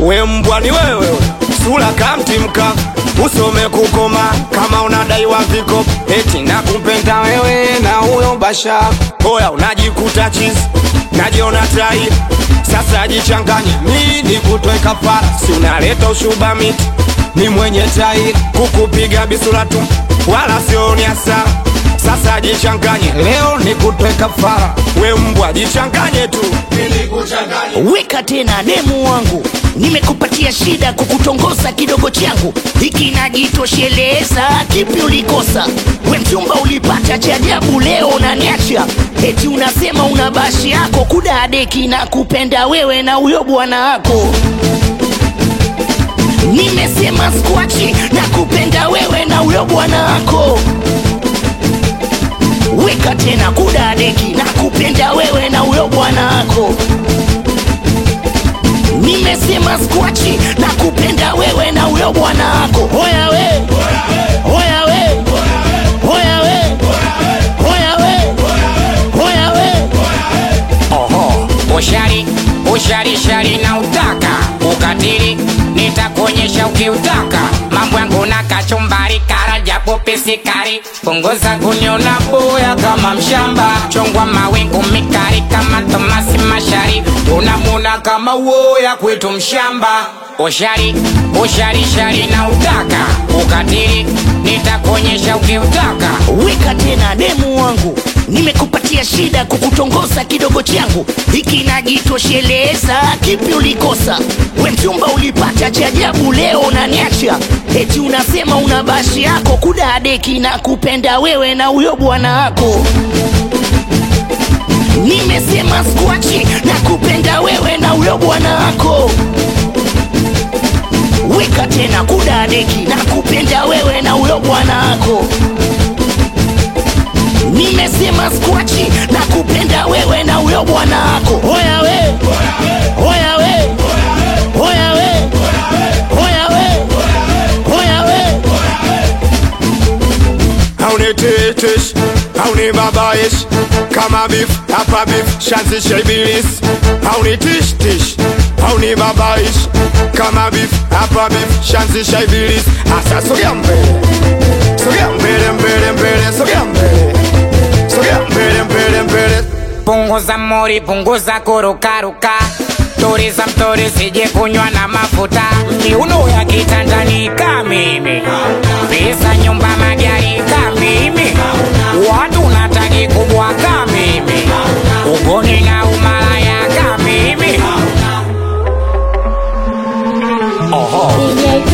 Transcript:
we mbwa ni wewe sura kamtimka usome kukoma kama unadaiwa viko eti nakupenda wewe na huyo basha hoya unajikuta chizi najiona tai sasa jichanganye nini kutwe kafara si unaleta ushuba miti ni mwenye tai kukupiga bisura tu wala sioni hasara sasa jichanganye leo ni kutwe kafara we mbwa jichanganye tu weka tena demu wangu nimekupatia shida kukutongoza kidogo changu hiki najitosheleza kipi ulikosa we mchumba ulipata cha ajabu leo unaniacha eti unasema una bashi yako kudadeki na kupenda wewe na huyo bwana wako nimesema skwachi na kupenda wewe na huyo bwana wako weka tena kudadeki na kupenda wewe na huyo bwana wako nimesema skwachi na kupenda wewe na huyo bwana wako hoya we hoya we hoya we hoya we hoya we Oho, ushari ushari shari na utaka ukatili, nitakuonyesha ukiutaka. Mambo yangu na kachumbari, kara japo pisikari, punguza kuniona boya kama mshamba, chongwa mawingu mikari kama Tomasi Mashari, unamuna kama woya kwetu mshamba. Ushari ushari shari na utaka ukatili, nitakuonyesha ukiutaka. weka tena demu wangu nimekupatia shida kukutongoza kidogo changu hiki najitosheleza kipi ulikosa we mchumba ulipata cha ajabu leo unaniacha eti unasema una bashi yako kudadeki na kupenda wewe na huyo bwana wako nimesema skwachi na kupenda wewe na huyo bwana wako weka tena kudadeki na kupenda wewe na huyo bwana wako nimesema skwachi na kupenda wewe na huyo bwana wako hoya we hoya we hoya we hoya we hoya we haunitetesh haunibabayesh kama bif hapa bif shanzisha ibilis haunitishtish haunibabayesh kama bif hapa bif shanzisha ibilis asa sogea mbele sogea mbele mbele mbele sogea mbele sogea mbele mbele mbele punguza mori, punguza kurukaruka, tuliza mtori, sije kunywa na mafuta, miuno ya kitandani ka mimi, visa nyumba magari ka mimi, watu nataki kubwa ka mimi, ugoni na umalaya ka mimi. DJ